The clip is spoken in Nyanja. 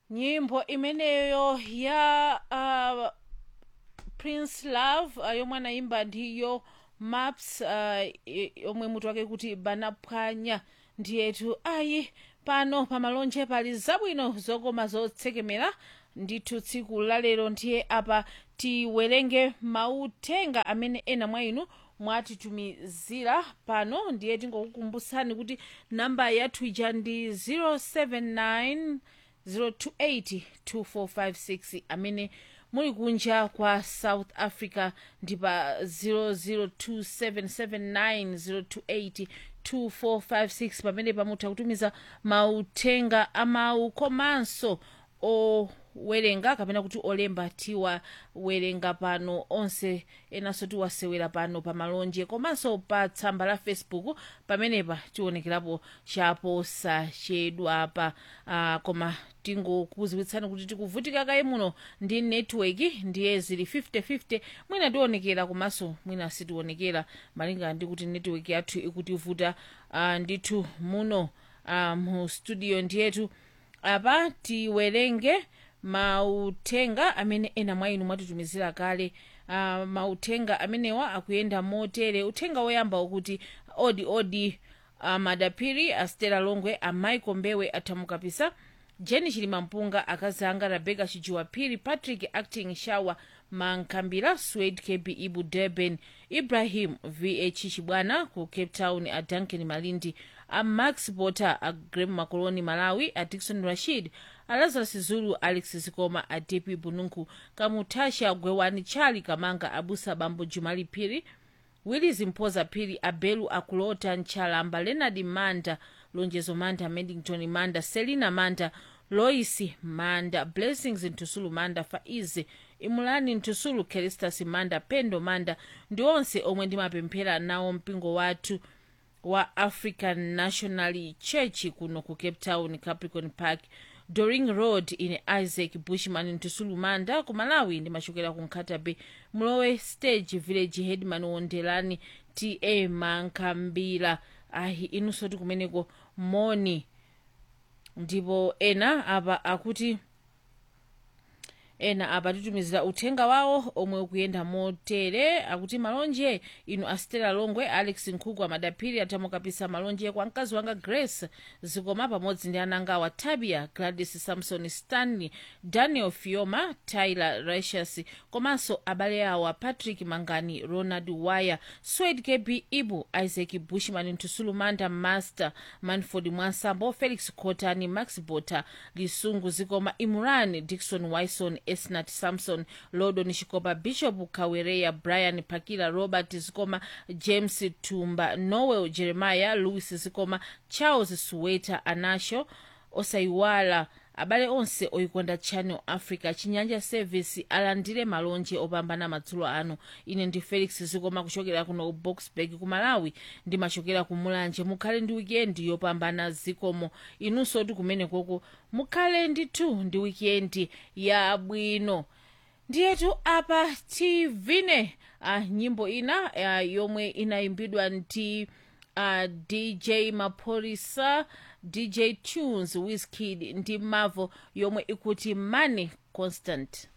nyimbo imeneyo ya uh, prince love uh, yomwe anayimba ndiyo maps uh, i- yomwe mutu wake kuti banaphwanya ndiyetu ayi pano pamalonje pali zabwino zokoma zotsekemera ndithu tsiku lalero ndiye apa tiwerenge mauthenga amene ena mwa inu mwatitumizira pano ndiye tingokukumbutsani kuti namba yathu ija ndi 079 028 2456 amene muli kunja kwa south africa ndi pa 002779028 2456 pamene pamutha kutumiza mauthenga amawu komanso owerenga kapena kuti olemba tiwawerenga pano onse enanso tiwasewera pano pa malonje komanso pa tsamba la facebook pamenepa tionekerapo chaposachedwapa uh, koma tingokuziwitsani kuti tikuvutika kaye muno ndi network ndiye zili 5050 mwina tionekera komanso mwina sitionekera malinga ndi kuti network yathu ikutivuta uh, ndithu muno uh, mu studio ndiyetu apa tiwerenge mauthenga amene ena mwa inu mwatitumizira kale uh, mauthenga amenewa akuyenda motere uthenga woyamba ukuti odi odi amadapiri astela longwe amaiko mbewe athamukapisa jeni chilima mpunga akazi anga rebeka chijuwapiri patrick acting shawa mankhambira swed kb ibu durban ibrahim vh chibwana ku cape town a duncan malindi a max potter a grem makoloni malawi a dikson rashid a lazarus zulu alex zikoma a dp bununku kamutasha gwewani chali kamanga abusa bambo jumali phiri willis mphoza phiri abelu akulota nchalamba leonard manda lonjezo manda medington manda selina manda lois manda blessings ntusulu manda faize imulani ntusulu keristas manda pendo manda ndi onse omwe ndimapemphera nawo mpingo wathu wa african national church kuno ku cape town capricorn park doring road ine isaac bushman ntusulu manda ku malawi ndimachokera ku nkhatabe mlowe stage village headman wondelani ta mankhambira ayi inunso ti kumeneko moni ndipo ena apa akuti ena apa titumizira uthenga wawo omwe ukuyenda motere akuti malonje inu astela longwe alex nkhuku amadaphiri athamukapisa malonje kwa mkazi wanga grace zikoma pamodzi ndi ananga wa tabia gladys samson stanley daniel fioma tyler ratius komanso abale awa patrick mangani ronald wire swed kb ibu isaac bushman ntusulu manda master manford mwansambo felix cotani max bota lisungu zikoma imran dikson wison esnat samson lodon chikopa bishop kawereya brian pakila robert zikoma james tumba noel jeremiah louis zikoma charles suweta anasho osayiwala abale onse oyikonda channel africa chinyanja service alandire malonje opambana madzulo ano ine ndi felix zikoma kuchokera kuno boxburg ku malawi ndimachokera ku mulanje mukhale ndi wikendi yopambana zikomo inunso ti kumenekoko mukhale ndithu ndi wikendi yabwino ndiyetu apa tivine uh, nyimbo ina uh, yomwe inayimbidwa ndi uh, dj maphorisa dj tunes wizkid ndi mavo yomwe ikuti money constant